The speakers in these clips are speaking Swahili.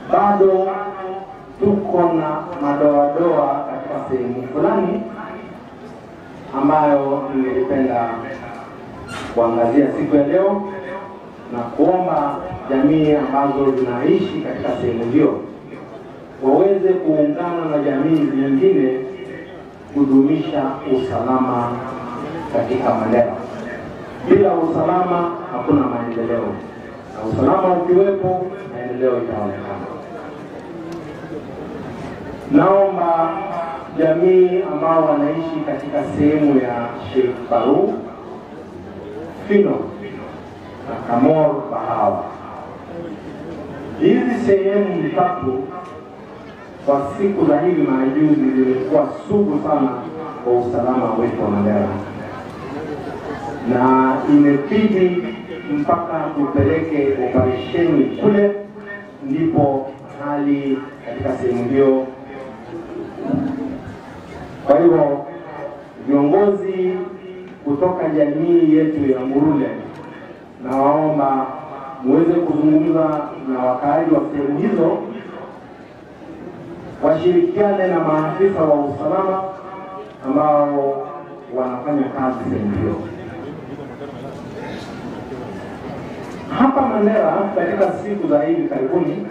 bado tuko na madoadoa katika sehemu fulani ambayo ningelipenda kuangazia siku ya leo na kuomba jamii ambazo zinaishi katika sehemu hiyo waweze kuungana na jamii nyingine kudumisha usalama katika Mandera. Bila usalama hakuna maendeleo, na usalama ukiwepo, maendeleo itaonekana. Naomba jamii ambao wanaishi katika sehemu ya Sheikh Faru, Fino na Kamor Bahawa, hizi sehemu tatu kwa siku za hivi majuzi zilikuwa sugu sana kwa usalama wetu wa Mandera, na imebidi mpaka tupeleke operesheni kule, ndipo hali katika sehemu hiyo. Kwa hivyo viongozi kutoka jamii yetu ya Murule, nawaomba muweze kuzungumza na wakaaji wa sehemu hizo washirikiane na maafisa wa usalama ambao wanafanya kazi sehemu hiyo. Hapa Mandera, katika siku za hivi karibuni,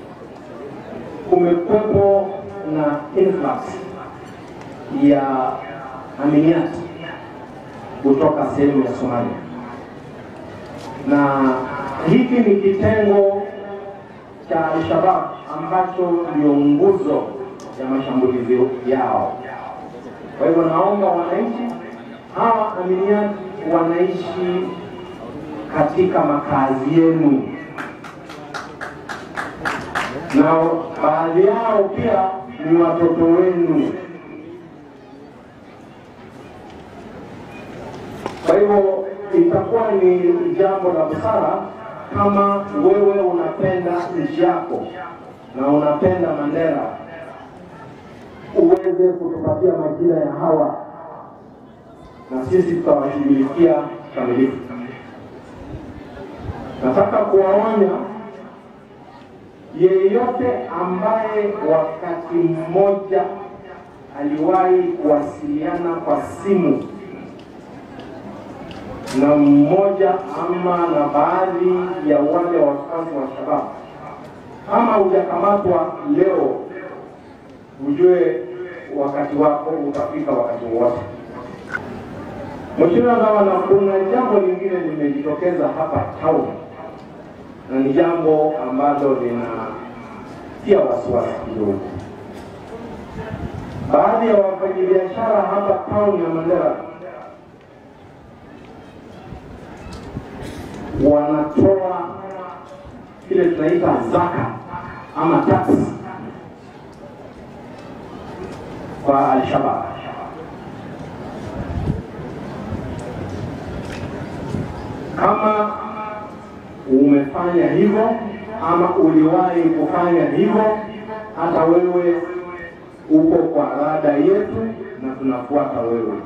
kumekuwepo na influx ya aminiati kutoka sehemu ya Somalia, na hiki ni kitengo cha Al-Shabaab ambacho ndio nguzo ya mashambulizi yao. Kwa hivyo naomba wananchi hawa aminiati wanaishi katika makazi yenu, na baadhi yao pia ni watoto wenu. Kwa hivyo itakuwa ni jambo la busara kama wewe unapenda nchi yako na unapenda Mandera, uweze kutupatia majina ya hawa na sisi tutawashughulikia kamilifu. Nataka kuwaonya yeyote ambaye wakati mmoja aliwahi kuwasiliana kwa simu na mmoja ama na baadhi ya wale wafuasi wa Shabab, kama hujakamatwa leo, ujue wakati wako utafika wakati wowote. Mheshimiwa Gavana, kuna jambo lingine limejitokeza hapa town na ni jambo ambalo linatia wasiwasi kidogo. Baadhi ya wafanyabiashara hapa town ya Mandera wanatoa kile tunaita zaka ama tax kwa Alshabab. Kama umefanya hivyo ama uliwahi kufanya hivyo, hata wewe uko kwa rada yetu na tunafuata wewe.